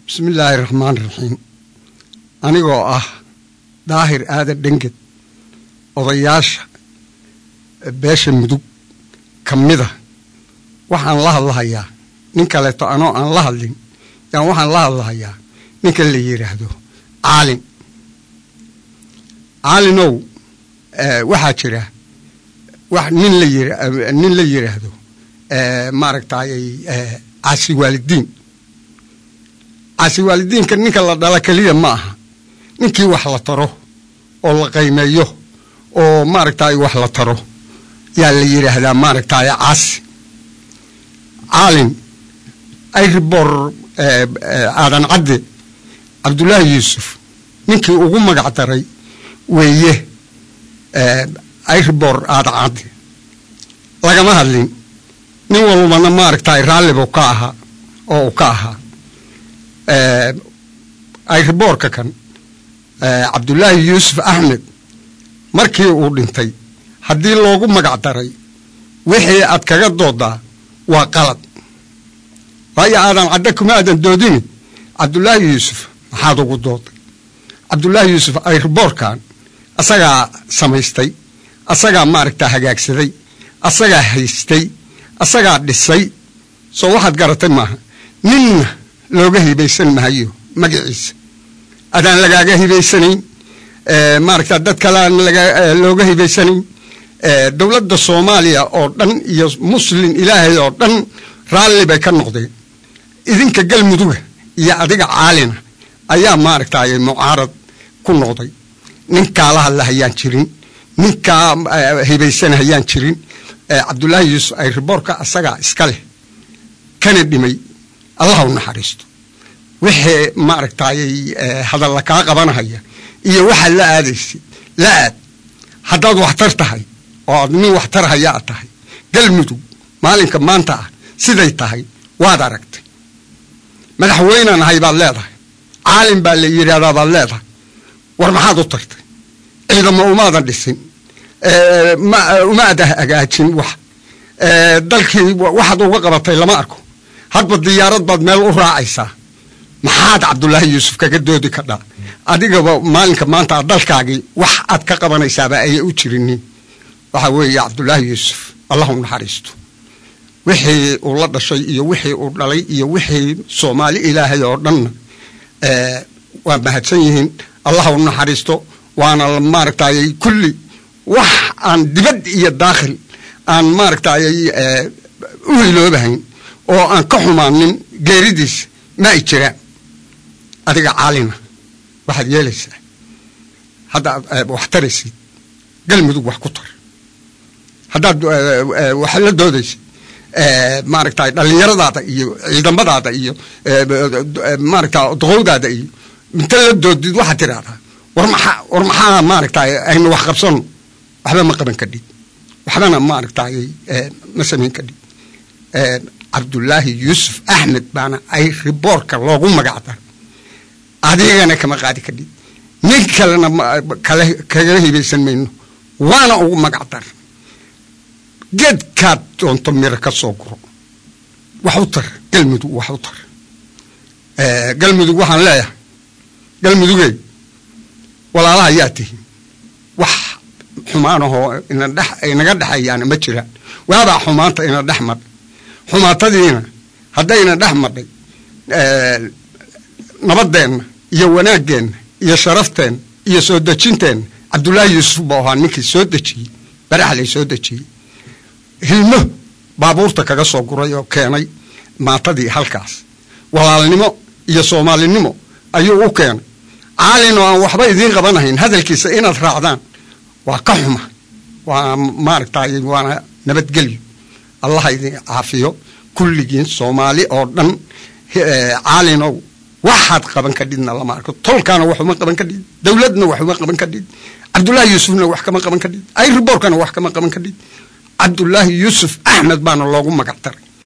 bismi illaahi raxmaan raxiim anigoo ah daahir aadan dhenged odayaasha beesha mudug ka mida waxaan la hadlahayaa nin kaleeto anoo aan la hadlin yaan waxaan la hadlahayaa ninka la yidhaahdo caalin caalinow waxaa jira wax nin la yir nin la yidhaahdo maaragtayy caasi waalidiin caasi waalidiinka ninka la dhala keliya ma aha ninkii wax la taro oo la qaymeeyo oo maaragtay wax la taro yaa la yidhaahdaa maaragtay caasi caalin ayribor aadan cadde cabdullaahi yuusuf ninkii ugu magac daray weeye ayribor aadan cadde lagama hadlin nin walbana maaragtay raallibu ka ahaa oo uu ka ahaa ayriboorka kan cabdullaahi yuusuf axmed markii uu dhintay haddii loogu magac daray wixii aad kaga doodaa waa qalad waayo aadan cadde kuma aadan doodini cabdullaahi yuusuf maxaad ugu dooday cabdullaahi yuusuf ayriboorkan asagaa samaystay asagaa maaragtaa hagaagsaday asagaa haystay asagaa dhisay soo waxaad garatay maaha ninna looga hibaysan mahayo magaciisa adaan lagaaga hibaysanayn maaragta dad kale aan looga hibaysanayn dowladda soomaaliya oo dhan iyo muslin ilaahay oo dhan raalli bay ka noqdeen idinka galmuduga iyo adiga caalina ayaa maaragtay mucaarad ku noqday ninkaa la hadla hayaan jirin ninkaa hibaysan hayaan jirin cabdullaahi yuusuf ay riboorka asagaa iska leh kana dhimay allah u naxariisto wixii maaragtay hadalla kaa qabanahaya iyo waxaad la aadaysid la aad haddaad waxtar tahay oo aad nin waxtar haya ad tahay galmudug maalinka maanta ah siday tahay waad aragtay madaxweynaan ahay baad leedahay caalin baa la yidhaahdaa baad leedahay war maxaad u tartay ciidamo umaadan dhisin umaada hagaajin wax dalkii waxaad uga qabatay lama arko hadba diyaarad baad meel u raacaysaa maxaad cabdullaahi yuusuf kaga doodi kadhaa adigaba maalinka maanta dalkaagii wax aad ka qabanaysaaba ayay u jirinin waxaa weeye cabdullaahi yuusuf allah u naxariisto wixii uu la dhashay iyo wixii uu dhalay iyo wixii soomaali ilaahay oo dhanna waa mahadsan yihiin allah u naxariisto waana maaragtay kulli wax aan dibad iyo daakhil aan maaragtay u hiloobahayn oo aan ka xumaanin geeridiisa ma ay jiraan adiga caalina waxaad yeelaysaa haddaad wax taraysid galmudug wax ku tar haddaad wax la doodaysid maaragtay dhallinyaradaada iyo ciidamadaada iyo maaragta doqowdaada iyo inta la doodid waxaad tidhaahdaa war maxaa war maxaa maaragtay aynu wax qabsano waxba ma qaban kadhid waxbana maaragtay ma samayn kadhid cabdullaahi yuusuf axmed baana ay riboorka loogu magac daray adigana kama qaadi kadhid nin kalena kale kaga hibaysan mayno waana ugu magac dar geedkaad doonto miro ka soo guro wax u tar galmudug wax u tar galmudug waxaan leeyahay galmudugey walaalaha yaa tihin wax xumaanahoo inaga dhexeeyaana ma jiraan waabaa xumaanta ina dhex madhay xumaatadiina haddayna dhex madhay nabadeenna iyo wanaaggeenna iyo sharafteenna iyo soo dejinteenna cabdullaahi yuusuf buu ahaa ninkii soo dejiyey baraxlay soo dejiyey hilmo baabuurta kaga soo guray oo keenay maatadii halkaas walaalnimo iyo soomaalinimo ayuu u keenay caalin oo aan waxba idiin qabanahayn hadalkiisa inaad raacdaan waa ka xuma waa maaragtay waana nabadgelyo allaha idin caafiyo kulligiin soomaali oo dhan caalinow waxaad qaban kadhidna lama arko tolkaana wax uma qaban kadhid dowladna wax uma qaban kadhid cabdullaahi yuusufna wax kama qaban kadhid ayriboorkana wax kama qaban kadhid cabdullaahi yuusuf axmed baana loogu magac daray